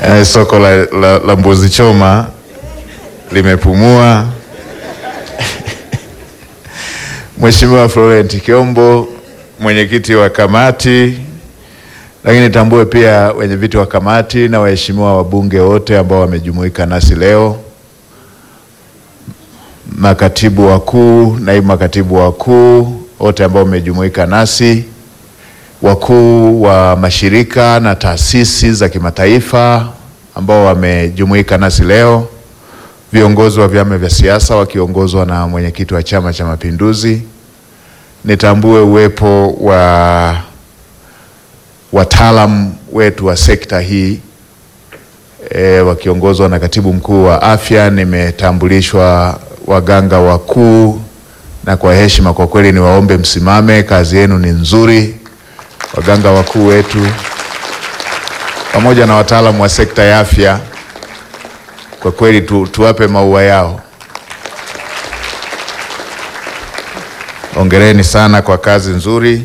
Eh, soko la, la, la mbuzi choma limepumua. Mheshimiwa Florent Kiombo, mwenyekiti wa kamati, lakini tambue pia wenyeviti wa kamati na waheshimiwa wabunge wote ambao wamejumuika nasi leo, makatibu wakuu, naibu makatibu wakuu wote ambao wamejumuika nasi, wakuu wa mashirika na taasisi za kimataifa ambao wamejumuika nasi leo, viongozi wa vyama vya siasa wakiongozwa na mwenyekiti wa Chama cha Mapinduzi. Nitambue uwepo wa wataalamu wetu wa sekta hii e, wakiongozwa na katibu mkuu wa afya. Nimetambulishwa waganga wakuu, na kwa heshima kwa kweli niwaombe msimame, kazi yenu ni nzuri. Waganga wakuu wetu pamoja na wataalamu wa sekta ya afya, kwa kweli tu, tuwape maua yao. Hongereni sana kwa kazi nzuri.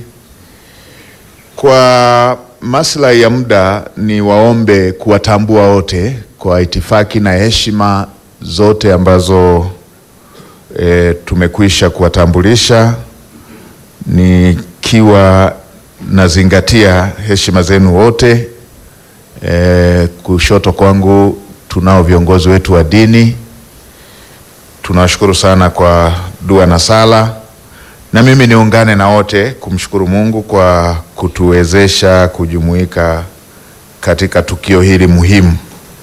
Kwa maslahi ya muda, ni waombe kuwatambua wote kwa itifaki na heshima zote ambazo e, tumekwisha kuwatambulisha, nikiwa nazingatia heshima zenu wote. E, kushoto kwangu tunao viongozi wetu wa dini, tunawashukuru sana kwa dua na sala na mimi niungane na wote kumshukuru Mungu kwa kutuwezesha kujumuika katika tukio hili muhimu.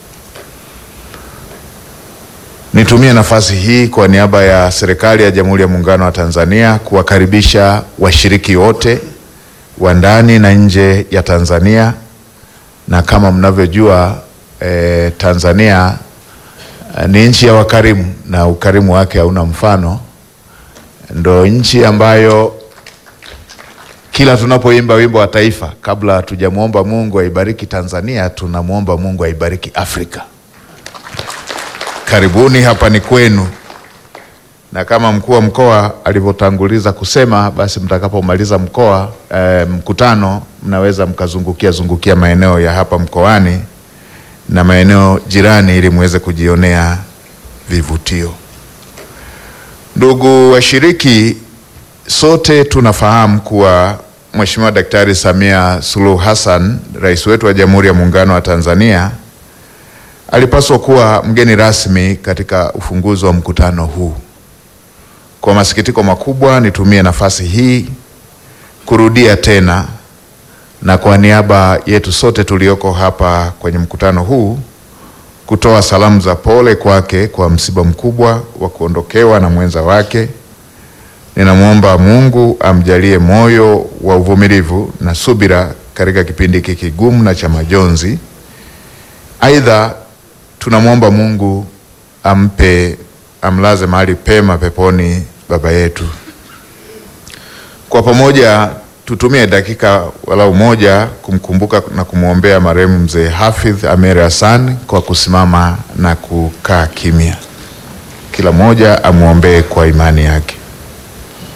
Nitumie nafasi hii kwa niaba ya serikali ya Jamhuri ya Muungano wa Tanzania kuwakaribisha washiriki wote wa ndani na nje ya Tanzania. Na kama mnavyojua eh, Tanzania eh, ni nchi ya wakarimu na ukarimu wake hauna mfano ndo nchi ambayo kila tunapoimba wimbo wa taifa, kabla hatujamwomba Mungu aibariki Tanzania, tunamwomba Mungu aibariki Afrika. Karibuni, hapa ni kwenu, na kama mkuu wa mkoa alivyotanguliza kusema, basi mtakapomaliza mkoa eh, mkutano, mnaweza mkazungukia zungukia maeneo ya hapa mkoani na maeneo jirani ili muweze kujionea vivutio. Ndugu washiriki, sote tunafahamu kuwa Mheshimiwa Daktari Samia Suluhu Hassan, rais wetu wa Jamhuri ya Muungano wa Tanzania, alipaswa kuwa mgeni rasmi katika ufunguzi wa mkutano huu. Kwa masikitiko makubwa, nitumie nafasi hii kurudia tena na kwa niaba yetu sote tulioko hapa kwenye mkutano huu kutoa salamu za pole kwake kwa msiba mkubwa wa kuondokewa na mwenza wake. Ninamwomba Mungu amjalie moyo wa uvumilivu na subira katika kipindi hiki kigumu na cha majonzi. Aidha, tunamwomba Mungu ampe amlaze mahali pema peponi baba yetu. Kwa pamoja tutumie dakika walau moja kumkumbuka na kumwombea marehemu mzee Hafidh Ameir Hassan kwa kusimama na kukaa kimya. Kila mmoja amwombee kwa imani yake.